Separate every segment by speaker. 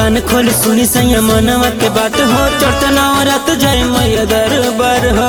Speaker 1: कान खोल सुनी सैया मनवा के बात हो चढ़ते नवरात जाए मैया दरबार हो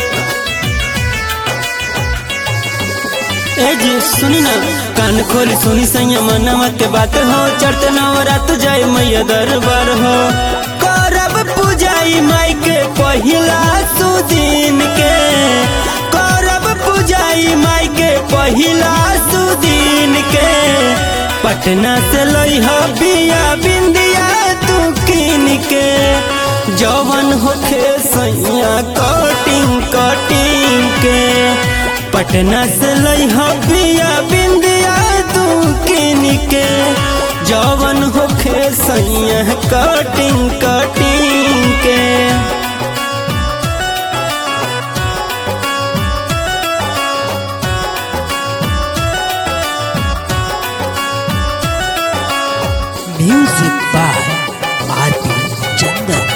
Speaker 1: ए जी सुनी ना कान खोल सुनी सैया मनवा के बात हो चढ़ते नवरात जाए मैया दरबार हो करब पूजाई माई के पहिला सुदिन के करब पूजाई माई के पहिला सुदिन के पटना से लइह बिया बिंदिया तू किन के जवन होखे सैया कटिंग कटिंग के पटना से लइह बिया बिंदिया तू किन के जवन होखे सैया कटिंग कटिंग के
Speaker 2: Music by R.P. Chandan.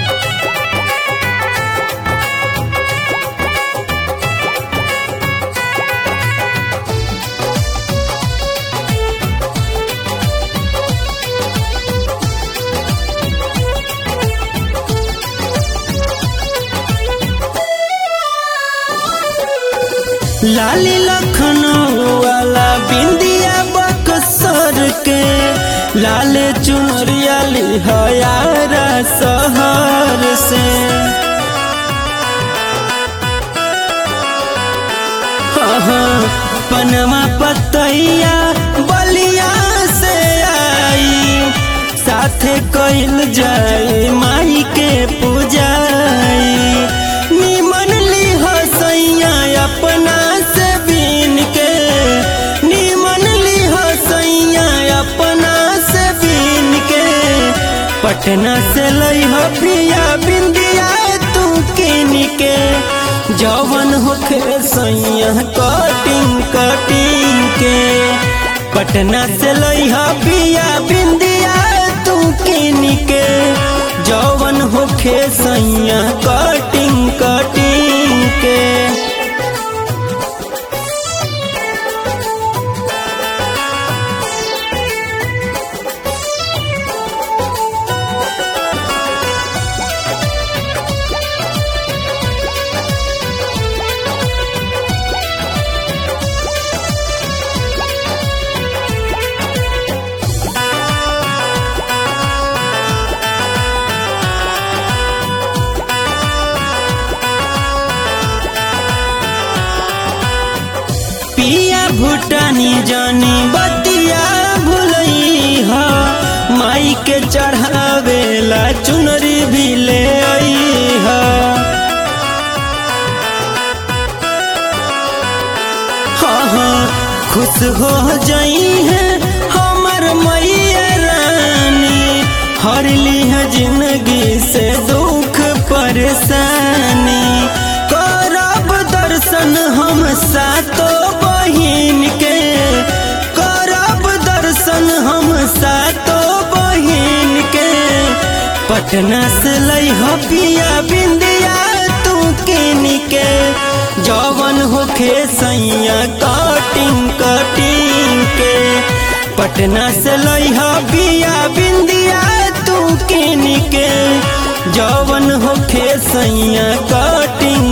Speaker 1: लाली लखनऊ वाला बिंदिया बक्सर के लाले चुनरिया लिहयारा शहर से हाँ, पनमा पतैया बलिया से आई साथे कइल जाए माई के पूजाई निमन लिह सैया अपना से बीन के निमन लिह सैया अपना से बीन के पटना से लइह पिया बिंदिया तू किन के जवन होखे सैया कटिंग कटिंग के पटना से लइह पिया बिंदिया तू किन के जवन होखे सैया कटिंग कटिंग के पिया भूटानी जानी बतिया भुलई हा माई के चढ़ावेला चुनरी भी ले आई हा हाँ हाँ खुश हो जाई है हमर मैया रानी हर लिह जिंदगी से दुख परेशानी करब दर्शन हम सातो बहिन के करब दर्शन हम सातो बहिन के पटना से लइह पिया बिंदिया तू किन के जवन होखे सैया कटिंग कटिंग के पटना से लइह बिया बिंदिया तू किन के जवन होखे सैया कटिंग